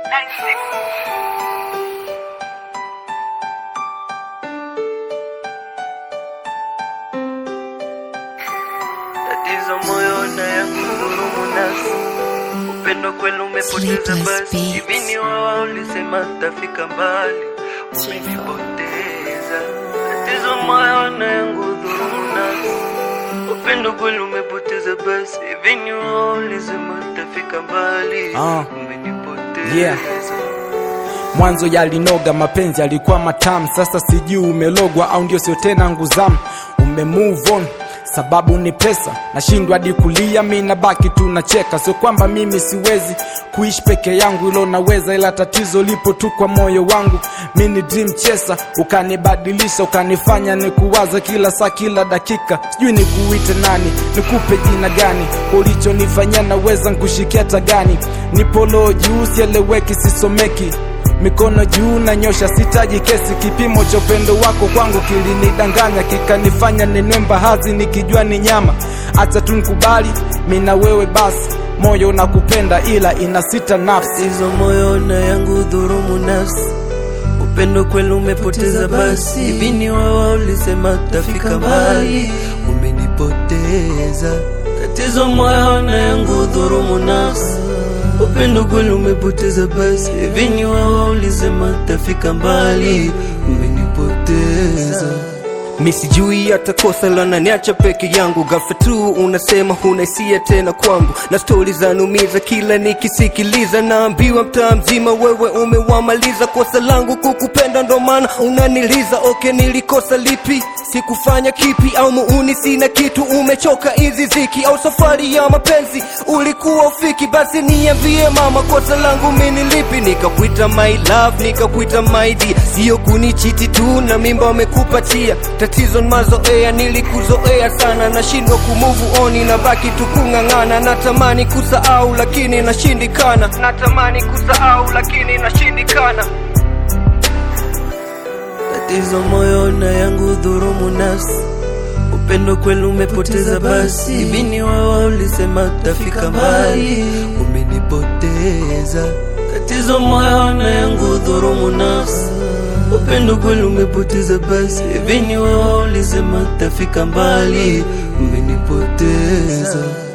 Tatizo moyo na yangu dhurumu nafsi, upendo kweli umepoteza Sleepless basi. beats. Hivi ni wao ulisema tafika mbali, umenipoteza. Tatizo moyo na yangu dhurumu nafsi, upendo kweli umepoteza basi. Hivi ni wao ulisema tafika mbali, Ah. umenipoteza. Yeah. Mwanzo yalinoga, mapenzi yalikuwa matamu, sasa sijui umelogwa au ndio sio tena nguzamu. Ume move on sababu ni pesa, nashindwa hadi kulia, mi nabaki tu nacheka. Sio kwamba mimi siwezi kuishi peke yangu, ilo naweza, ila tatizo lipo tu kwa moyo wangu. Mi ni dream chaser, ukanibadilisha, ukanifanya nikuwaza kila saa, kila dakika. Sijui nikuite nani, nikupe jina gani, kwa ulichonifanyia naweza nkushikia tagani. Nipo low juu, sieleweki, sisomeki mikono juu na nyosha, sitaji kesi. Kipimo cha upendo wako kwangu kilinidanganya, kikanifanya ninwe mbahazi nikijua ni nyama. Acha tu nikubali, mi na wewe basi, moyo nakupenda ila ina sita nafsi. Tatizo moyo na yangu dhurumu nafsi, upendo kweli umepoteza basi. Hivi ni wao ulisema tafika mbali, umenipoteza. Tatizo moyo na yangu dhurumu nafsi, upendo kweli umepoteza basi. Hivi ni wao ulisema tafika mbali, umenipoteza. Mi sijui hata kosa la naniacha peke yangu, ghafla tu unasema huna hisia tena kwangu, na stori zanumiza kila nikisikiliza, naambiwa mtaa mzima wewe umewamaliza. Kosa langu kukupenda, ndo maana unaniliza. Okay, nilikosa lipi? Sikufanya kipi? Au muuni sina kitu? Umechoka hizi ziki au safari ya mapenzi ulikuwa ufiki? Basi niambie mama, kosa langu mimi lipi? Nikakuita my love, nikakuita my dear, sio kunichiti tu na mimba wamekupatia. Tatizo ni mazoea, nilikuzoea sana, nashindwa kumove on, nabaki tu kung'ang'ana. Natamani kusahau lakini nashindikana, natamani kusahau lakini nashindikana. Tatizo moyo na yangu dhurumu nafsi, upendo kweli umepoteza basi. Hivi ni wao ulisema tafika mbali, umenipoteza. Tatizo moyo na yangu dhurumu nafsi, upendo kweli umepoteza basi. Hivi ni wao ulisema tafika mbali, umenipoteza.